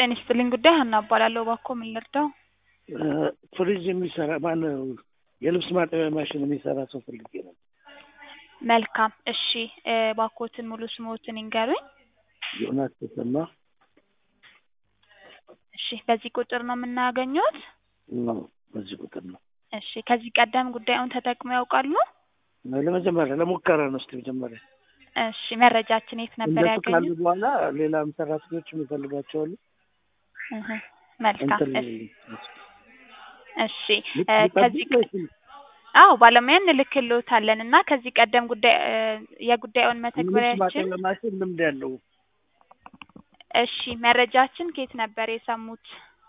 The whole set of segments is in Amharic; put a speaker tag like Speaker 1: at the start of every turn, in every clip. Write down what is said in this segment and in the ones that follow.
Speaker 1: ጤና ይስጥልኝ ጉዳይ ሀና እባላለሁ። እባክዎ ምን ልርዳው?
Speaker 2: ፍሪጅ የሚሰራ ማነው የልብስ ማጠቢያ ማሽን የሚሰራ ሰው ፈልጌ ነው።
Speaker 1: መልካም እሺ፣ እባክዎትን ሙሉ ስምዎትን ይንገሩኝ?
Speaker 2: ዮናስ ተሰማ
Speaker 1: እሺ፣ በዚህ ቁጥር ነው የምናገኘዎት?
Speaker 2: ነው። በዚህ ቁጥር ነው።
Speaker 1: እሺ፣ ከዚህ ቀደም ጉዳዩን ተጠቅመው ያውቃሉ?
Speaker 2: ለመጀመሪያ ለሙከራ ነው። እስኪ መጀመሪያ
Speaker 1: እሺ፣ መረጃችን የት ነበር
Speaker 2: እንደሱ ካሉ
Speaker 1: ያገኙት?
Speaker 2: በኋላ ሌላም ሰራተኞችም ይፈልጋቸዋሉ።
Speaker 1: እህ፣ መልካም
Speaker 2: እንትን
Speaker 1: እሺ፣ እሺ እ ከዚህ
Speaker 2: ልጠብቅ ወይስ
Speaker 1: አዎ ባለሙያ እንልክልዎታለን እና ከዚህ ቀደም ጉዳይ እ የጉዳዩን
Speaker 2: ልብስ
Speaker 1: መተግበሪያችን
Speaker 2: ማጠቢያ ማሽን ልምድ ያለው
Speaker 1: እሺ መረጃችን ከየት ነበር የሰሙት?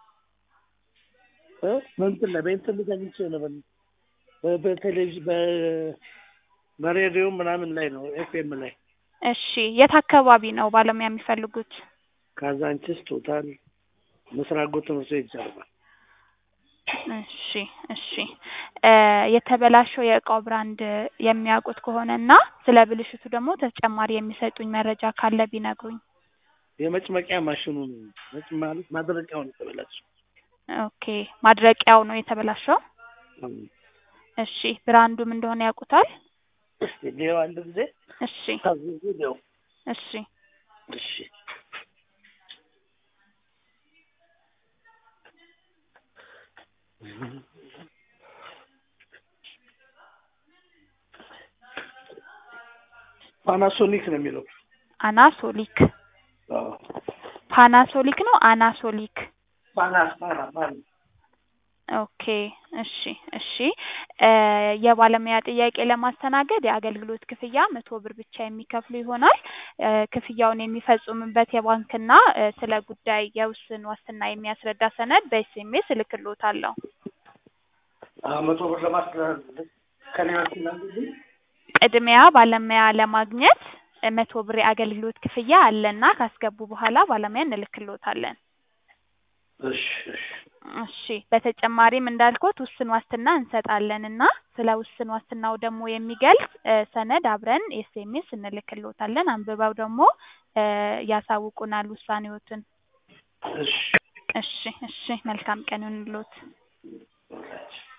Speaker 2: እ በእንትን ላይ በእንትን ላይ ተኝቼ ነው በ- በ- በቴሌቪዥን በ- በሬዲዮ ምናምን ላይ ነው ኤፍኤም ላይ
Speaker 1: እሺ የት አካባቢ ነው ባለሙያ የሚፈልጉት?
Speaker 2: ካዛንችስ ቶታል ምስራቅ ጎ ትምህርት ቤት ጀርባ
Speaker 1: እሺ እሺ እ የተበላሸው የእቃው ብራንድ የሚያውቁት ከሆነ እና ስለ ብልሽቱ ደግሞ ተጨማሪ የሚሰጡኝ መረጃ ካለ ቢነግሩኝ።
Speaker 2: የመጭመቂያ ማሽኑ ነው። መጭ ማለት ማድረቂያው ነው የተበላሸው።
Speaker 1: ኦኬ ማድረቂያው ነው የተበላሸው። እሺ ብራንዱም እንደሆነ ያውቁታል?
Speaker 2: እስቲ ሌው አንድ ጊዜ
Speaker 1: እሺ
Speaker 2: ታዝዙ ሌው
Speaker 1: እሺ
Speaker 2: እሺ ፓናሶኒክ ነው የሚለው።
Speaker 1: አናሶሊክ
Speaker 2: አዎ
Speaker 1: ፓናሶሊክ ነው አናሶሊክ
Speaker 2: ፓና ፓና ፓና
Speaker 1: ኦኬ እሺ እሺ እ የባለሙያ ጥያቄ ለማስተናገድ የአገልግሎት ክፍያ መቶ ብር ብቻ የሚከፍሉ ይሆናል። እ ክፍያውን የሚፈጽሙበት የባንክና እ ስለ ጉዳይ የውስን ዋስትና የሚያስረዳ ሰነድ በኤስኤምኤስ እልክልዎታለሁ።
Speaker 2: አዎ መቶ ብር ለማስተላለፍ ከኔ በኩል አንዱልኝ
Speaker 1: ቅድሚያ ባለሙያ ለማግኘት እ መቶ ብር የአገልግሎት ክፍያ አለና ካስገቡ በኋላ ባለሙያ እንልክልዎታለን።
Speaker 2: እሺ እሺ
Speaker 1: እሺ በተጨማሪም እንዳልኩት ውስን ዋስትና እንሰጣለን እና ስለ ውስን ዋስትናው ደግሞ የሚገልጽ እ ሰነድ አብረን ኤስኤምኤስ እንልክልዎታለን። አንብበው ደግሞ እ ያሳውቁናል ውሳኔዎትን።
Speaker 2: እሺ
Speaker 1: እሺ እሺ መልካም ቀን ይሁንልዎት።